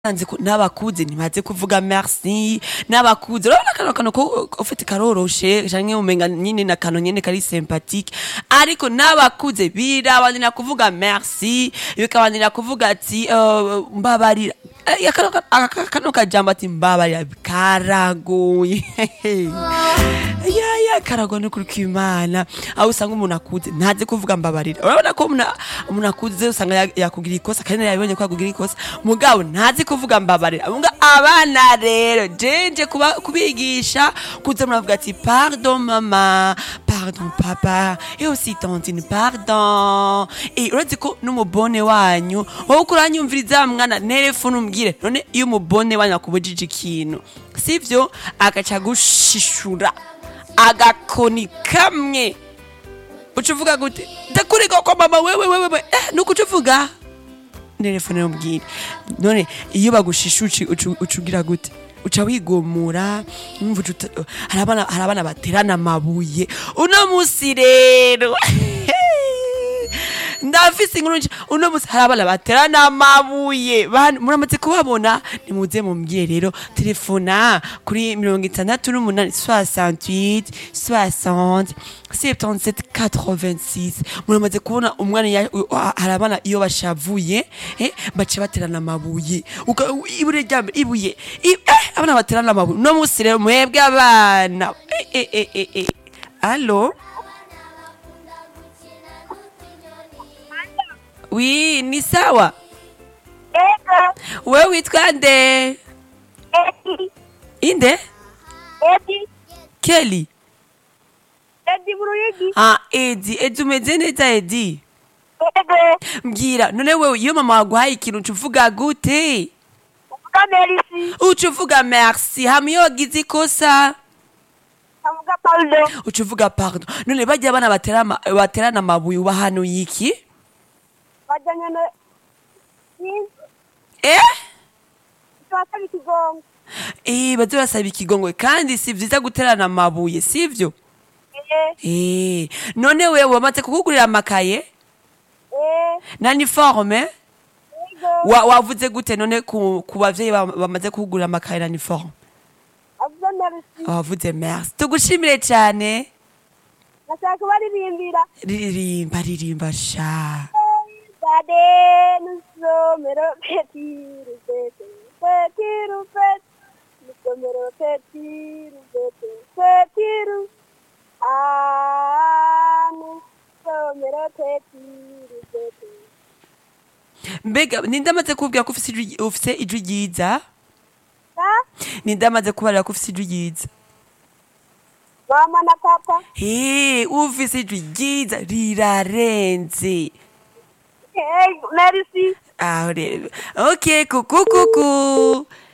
Nzi ko n'abakuze ntibaze kuvuga merci n'abakuze urabona kano kano ko ufite karoroshe canke umenga nyine na kano nyene kari sympathique ariko n'abakuze birabanira kuvuga merci bikabanira kuvuga ati uh, mbabarira Eh, ya kano ka- aka- kano kajambo ati mbabarira karagoye ya ya karagoye n'ukuri kw'imana aho usanga umuntu akuze ntazi kuvuga mbabarira urabona ko umuntu umuntu akuze usanga ya- yakugira ikosa kandi yabonye ko yakugira ikosa mugabo ntazi kuvuga mbabarira muga abana rero jeje kuba kubigisha kuza muravuga ati pardon mama pardon papa et aussi tantine pardon et urazi ko n'umubone wanyu wowe uko uranyumviriza mwana telefone umbwire none iyo umubone wanyu akubujije ikintu sivyo agaca gushishura agakoni kamwe uca uvuga gute ndakurega ko mama wewe wewe wewe eh nuko uca uvuga telefone umbwire none iyo bagushisha uci- ucu- uca ugira gute uca wigomura umva uca uta- hari abana hari abana baterana amabuye uno musi rero ndafise inkuru nje uno musi hari abana baterana amabuye Bana- muramaze kubabona nimuze mumbwire rero telefona kuri mirongo itandatu n'umunani 68 60 77 86 muramaze kubona umwana ya- u- a- hari abana iyo bashavuye eh, baca baterana amabuye Uka- u- ibure rya mbere ibuye I- eh, abana baterana amabuye uno musi rero mwebwe abana eh, eh, eh, eh, eh. alo wi ni sawa Ego, wewe witwa nde Edi, inde Edi, keli Edi Buruyigi, ah edi edi umeze neza edi Ego, mbwira none wewe iyo mama waguhaye ikintu uca uvuga gute uvuga Merisi, uca uvuga merci hama iyo wagize ikosa avuga Paulo, uca uvuga pardon none bajya abana batera ama- baterana amabuye ubahanuye iki bajyanye na eh twasaba ikigongo. Eh, baze basaba ikigongwe kandi si vyiza guterana amabuye sivyo Eh, eh none wewe wamaze kukugurira amakaye eh, na niforme Ego, wa, wavuze gute none ku, ku bavyeyi ba- bamaze kugura amakaye na uniforme avuga Merisi, wavuze merci tugushimire cyane nashaka baririmbira. ririmba ririmba sha Bade nusomero peti rupete, peti rupete, nusomero peti rupete, peti ru, ah, nusomero peti rupete. mbega ninde amaze kubwira ko ufise ijwi- ufise ijwi ryiza Ah, ninde amaze kubarira ko ufise ijwi ryiza mama na papa, he ufise ijwi ryiza rirarenze hey, merci. aho rero okay kuku kuku